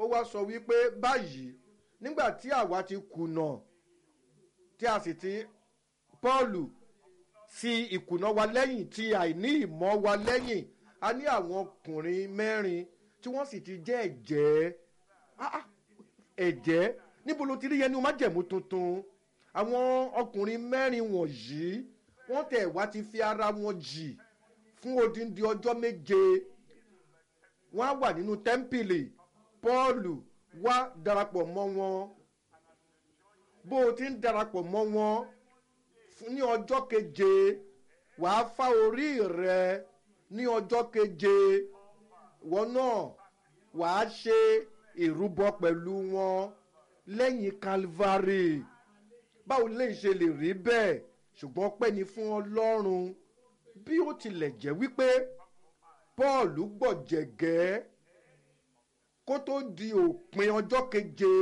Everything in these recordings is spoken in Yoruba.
wá sọ wípé báyìí nígbà tí àwa ti kùnà tí a sì ti pọ́ọ̀lù sí ìkùnà wa lẹ́yìn tí àìní ìmọ̀ wa lẹ́yìn a ní àwọn ọkùnrin mẹ́rin tí wọ́n sì ti jẹ́ ẹ̀jẹ́ Ah, ah, ẹ̀jẹ́ níbo ló ti rí yẹn ní o má jẹ̀mú tuntun àwọn ọkùnrin mẹ́rin wọ̀nyí wọ́n tẹ̀ wá ti fi ara wọn jì fún odindi ọjọ́ méje wọ́n á wà nínú tẹ́ḿpìlì pọ́ọ̀lù wá darapọ̀ mọ́ wọn bó o ti ń darapọ̀ mọ́ wọn fún- ní ọjọ́ keje wàá fá orí rẹ ní ọjọ́ keje wọn náà wàá ṣe ìrúbọ pẹ̀lú wọn lẹ́yìn calvary báwo lè ṣe lè rí bẹ́ẹ̀ ṣùgbọ́n pẹ́ ni fún ọlọ́run bí ó tilẹ̀ jẹ́ wípé paul gbọ̀jẹ̀gẹ́ kó tó di òpin ọjọ́ keje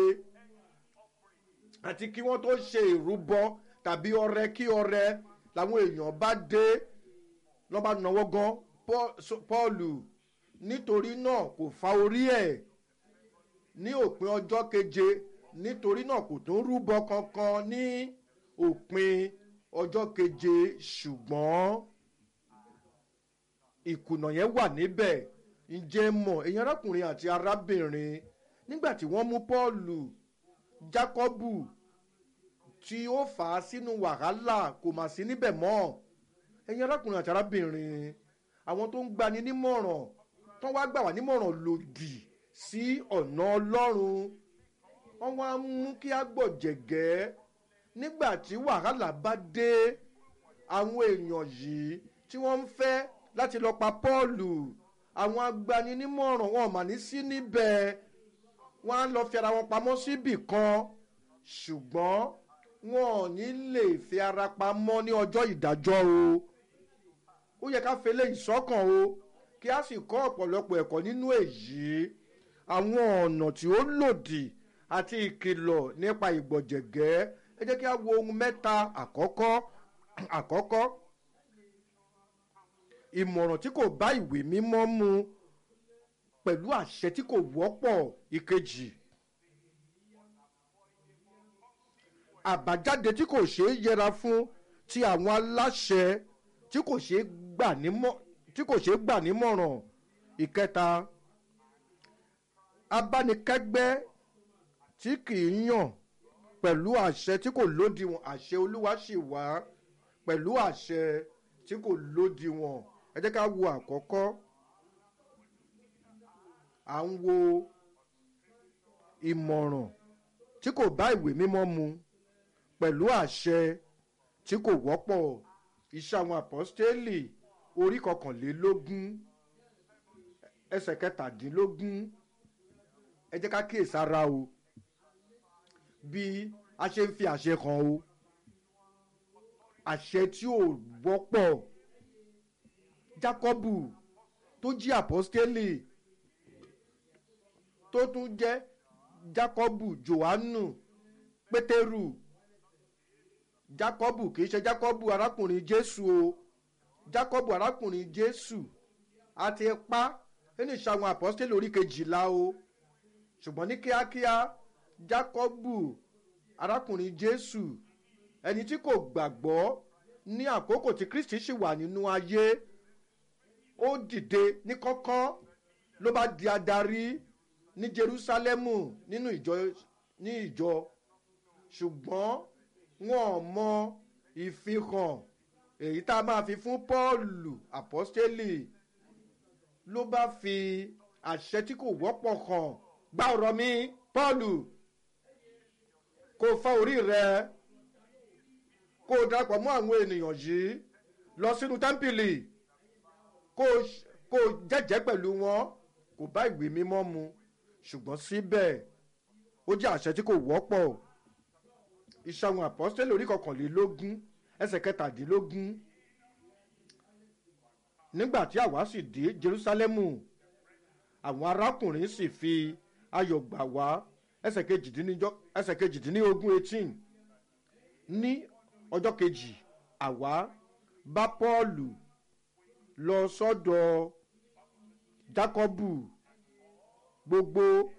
àti kí wọ́n tó ṣe ìrúbọ tàbí ọrẹ kí ọrẹ làwọn èèyàn bá dé lọ́ba náwó gan Paul- so- paul nítorí náà kò fa orí ẹ̀ ní òpin ọjọ́ keje nítorí náà kò tún rúbọ kankan ní òpin ọjọ́ keje ṣùgbọ́n ìkùnà yẹn wà níbẹ̀ ǹjẹ́ mọ̀ èyàn arákùnrin àti arábìnrin nígbà tí wọ́n mú pọ́ọ̀lù jákọ́bù tí ó fà á sínú wàhálà kò mà sí níbẹ̀ mọ́ ẹ̀yin arákùnrin àti arábìnrin àwọn tó ń gbani nímọ̀ràn tó wá gbà wá nímọ̀ràn lòdì sí ọ̀nà ọlọ́run wọ́n wá ń mú kí á gbọ̀jẹ̀gẹ́ nígbà tí wàhálà bá dé àwọn èèyàn yìí tí wọ́n ń fẹ́ láti lọ pa pọ́ọ̀lù àwọn agbaninímọ̀ràn wọn mà ní sí níbẹ̀ wọ́n á lọ fi ara wọn pamọ́ síbì kan ṣùgbọ́n wọn ò ní lè fi ara pamọ́ ní ọjọ́ ìdájọ́ o ó yẹ ká fele ìsọ́kàn o kí a sì kọ́ ọ̀pọ̀lọpọ̀ ẹ̀kọ́ nínú èyí àwọn ọ̀nà tí ó lòdì àti ìkìlọ̀ nípa ìgbọ̀jẹ̀gẹ́ ẹ jẹ́ kí a wo ohun mẹ́ta àkọ́kọ́ àkọ́kọ́ ìmọ̀ràn tí kò bá ìwé mímọ́ mu pẹ̀lú àṣẹ tí kò wọ́pọ̀ ìkejì àbájáde tí kò ṣeé yẹra fún ti àwọn aláṣẹ tí kò ṣeé gbà nímọ̀ tí kò ṣeé gbà nímọ̀ràn ìkẹta abánikẹ́gbẹ́ tí kì í yàn pẹ̀lú àṣẹ tí kò lódiwọ̀n àṣẹ olúwa sì wá pẹ̀lú àṣẹ tí kò lódiwọ̀n ẹ jẹ́ ká wo àkọ́kọ́ à ń wo ìmọ̀ràn tí kò bá ìwé mímọ́ mu pẹ̀lú àṣẹ tí kò wọ́pọ̀ iṣẹ́ àwọn àpọ́stélì orí kọkànlélógún ẹsẹ̀ kẹtàdínlógún ẹ jẹ́ ká kíyèsára o bí a ṣe ń fi àṣẹ kan o àṣẹ tí ò wọ́pọ̀ jákọ́bù tó jí àpọ́stélì tó tún jẹ́ jákọ́bù johannu pétérù jákọ́bù kì í ṣe jákọ́bù arákùnrin jésù o jákọ́bù arákùnrin jésù àti pa nínú ìṣàwọn àpọ́stélì orí kejìlá o ṣùgbọ́n ní kíákíá jákọ́bù arákùnrin jésù ẹni tí kò gbàgbọ́ ní àkókò tí kristi ṣì wà nínú ayé ó dìde ní kọ́kọ́ ló bá di adarí ní jerusalemu nínú ìjọ ní ìjọ ṣùgbọ́n wọn ò mọ ìfihàn èyí tá a máa fi fún pọ́ọ̀lù àpọ́stélì ló bá fi àṣẹ tí kò wọ́pọ̀ hàn gbá ọ̀rọ̀ mi pọ́ọ̀lù kó fa orí rẹ kó o darapọ̀ mọ́ àwọn ènìyàn yìí lọ sínú tẹ́ḿpìlì kó o jẹ́jẹ́ pẹ̀lú wọn kò bá ìwé mímọ́ mu ṣùgbọ́n síbẹ̀ ó jẹ́ àṣẹ tí kò wọ́pọ̀ iṣẹ́ àwọn àpọ́sítélì orí kọkànlélógún ẹsẹ̀ kẹtàdínlógún nígbà tí àwa sì dé jerúsálẹ́mù àwọn arákùnrin sì fi ayọ̀ gbà wá ẹsẹ̀ kejìdínlógún eighteen ní ọjọ́ kejì àwa bá pọ́ọ̀lù lọ sọ́dọ̀ jákọ́bù gbogbo